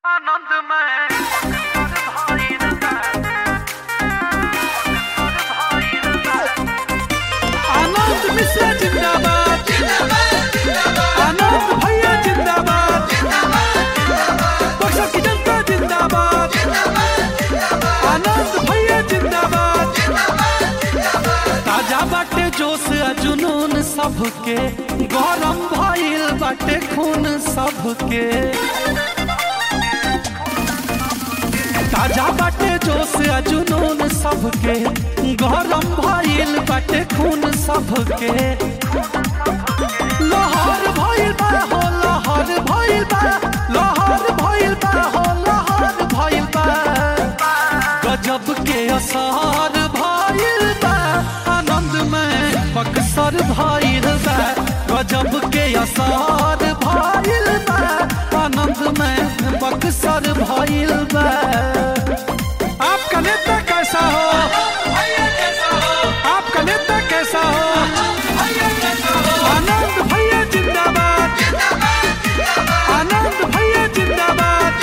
आनंद मिश्रा जिंदाबाद आनंद भैया जिंदाबाद बक्सर की जनता जिंदाबाद आनंद भैया जिंदाबाद ताजा बाटे जोश आ जुनून सबके गरम भइल बाटे खून सबके ताजा बाटे जोश आ जुनून सबके गरम भइल बाटे खून सबके लहर भइल बा हो लहर भइल बा लहर भइल बा हो लहर भइल बा गजब के असर भइल बा आनंद में बक्सर भइल बा गजब के असर भइल बा आनंद में बक्सर भइल बा आपका नेता कैसा हो आपका नेता कैसा हो आनंद भैया जिंदाबाद आनंद भैया जिंदाबाद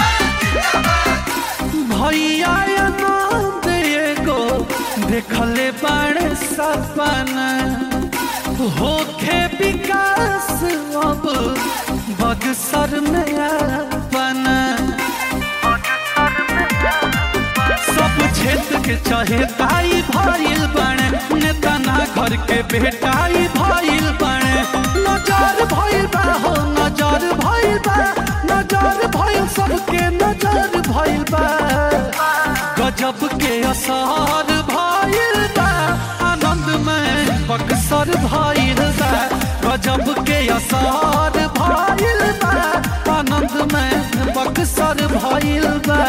भैया आनंद एगो देखले बाड़े सपना होखे विकास अब बक्सर में अपना सब क्षेत्र के चहेताई भइल बने नेता ना घर के बेटाई भइल बने नजर भइल बा हो नजर भइल बा नजर भइल सबके नजर भइल बा गजब के असर भइल बा आनंद में बक्सर भइल बा गजब के असर भइल बा आनंद में बक्सर भइल बा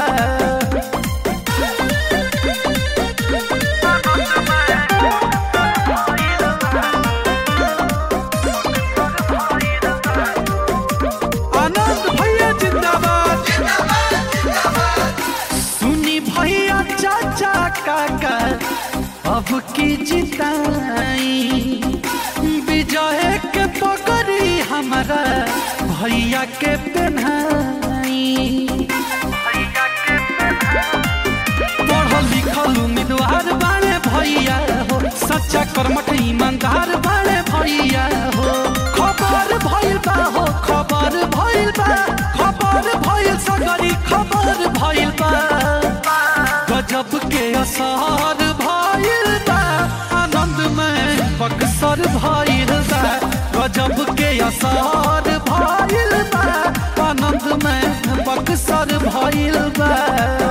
आनंद भैया जिंदाबाद सुनी भैया चाचा काका अब की जिताई विजय के पकड़ी हमारा भैया के पेन्हाई पढ़ल लिखल उम्मीदवार बाड़े भैया हो सच्चा कर्मठ ईमानदार बाड़े भैया हो खबर भइल बा हो खबर भइल बा खबर भइल सगरी खबर भइल बा गजब के असर भइल बा आनंद में बक्सर भइल बा गजब के असर भइल बा आनंद में बक्सर भइल बा